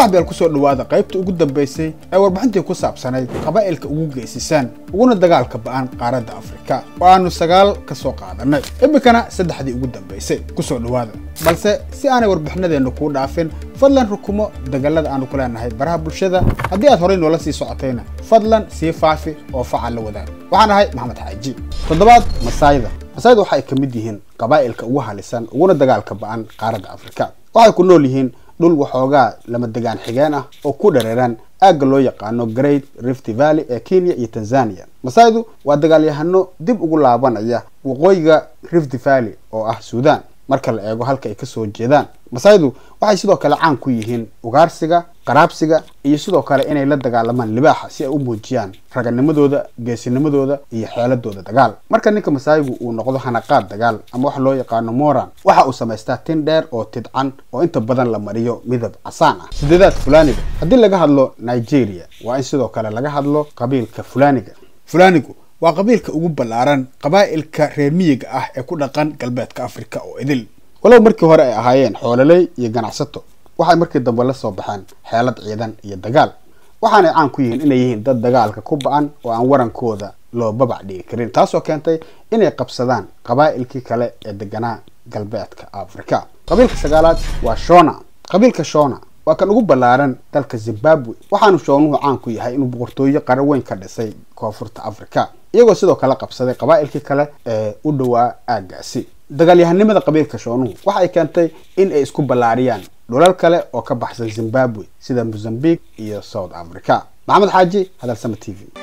saaxbeel kusoo dhawaada qaybta ugu dambaysay ee warbixintii ku saabsanayd qabaa'ilka ugu geysisaan uguna dagaalka ba'an qaaradda afrika oo aanu sagaal ka soo qaadanay iminkana saddexdii ugu dambaysay kusoo dhawaada balse si aanay warbixinadeennu kuu dhaafin fadlan rukumo dagallada aanu ku leenahay baraha bulshada haddii aad horay noola sii socotayna fadlan sii faafi oo facal la wadaag waxaan ahay maxamed xaaji toddobaad masaayda masaayda waxa ay ka mid yihiin qabaa'ilka ugu halisan uguna dagaalka ba'an qaaradda afrika waxay ku nool yihiin dhul waxoogaa lama degaan xigeen ah oo ku dhareeran aagga loo yaqaano great rift valley ee kenya iyo tanzania masaaydu waa dagaalyahano dib ugu laabanaya waqooyiga rift valley oo ah suudan marka la eego halka ay kasoo jeedaan masaaydu waxay sidoo kale caan ku yihiin ugaarsiga qaraabsiga iyo sidoo kale inay la dagaalamaan libaaxa si ay u muujiyaan raganimadooda geesinimadooda iyo xeeladooda dagaal marka ninka masaayigu uu noqdo hanaqaad dagaal ama waxa loo yaqaano moran waxa uu samaystaa tin dheer oo tidcan oo inta badan la mariyo midab casaan ah sideedaad fulaniga haddii laga hadlo nigeria waa in sidoo kale laga hadlo qabiilka fulaniga fulanigu waa qabiilka ugu ballaaran qabaa'ilka reer miyiga ah ee ku dhaqan galbeedka afrika oo idil walow markii hore ay ahaayeen xoololey iyo ganacsato waxay markii dambe la soo baxeen xeelad ciidan iyo dagaal waxaanay caan ku yihiin inay yihiin dad dagaalka ku ba-an oo aan warankooda loo babac dhigi karin taasoo keentay inay qabsadaan qabaa'ilkii kale ee deganaa galbeedka afrika qabiilka sagaalaad waa shona qabiilka shona waa kan ugu ballaaran dalka zimbabwe waxaanu shoonuhu caan ku yahay inuu boqortooyo qaro weyn ka dhisay koonfurta afrika iyagoo sidoo kale qabsaday qabaa'ilkii kale ee u dhowaa aaggaasi dagaalyahanimada qabiilka shoonuhu waxa ay keentay in ay isku ballaariyaan dhulal kale oo ka baxsan zimbabwe sida mozambique iyo south africa maxamed xaaji hadalsama t v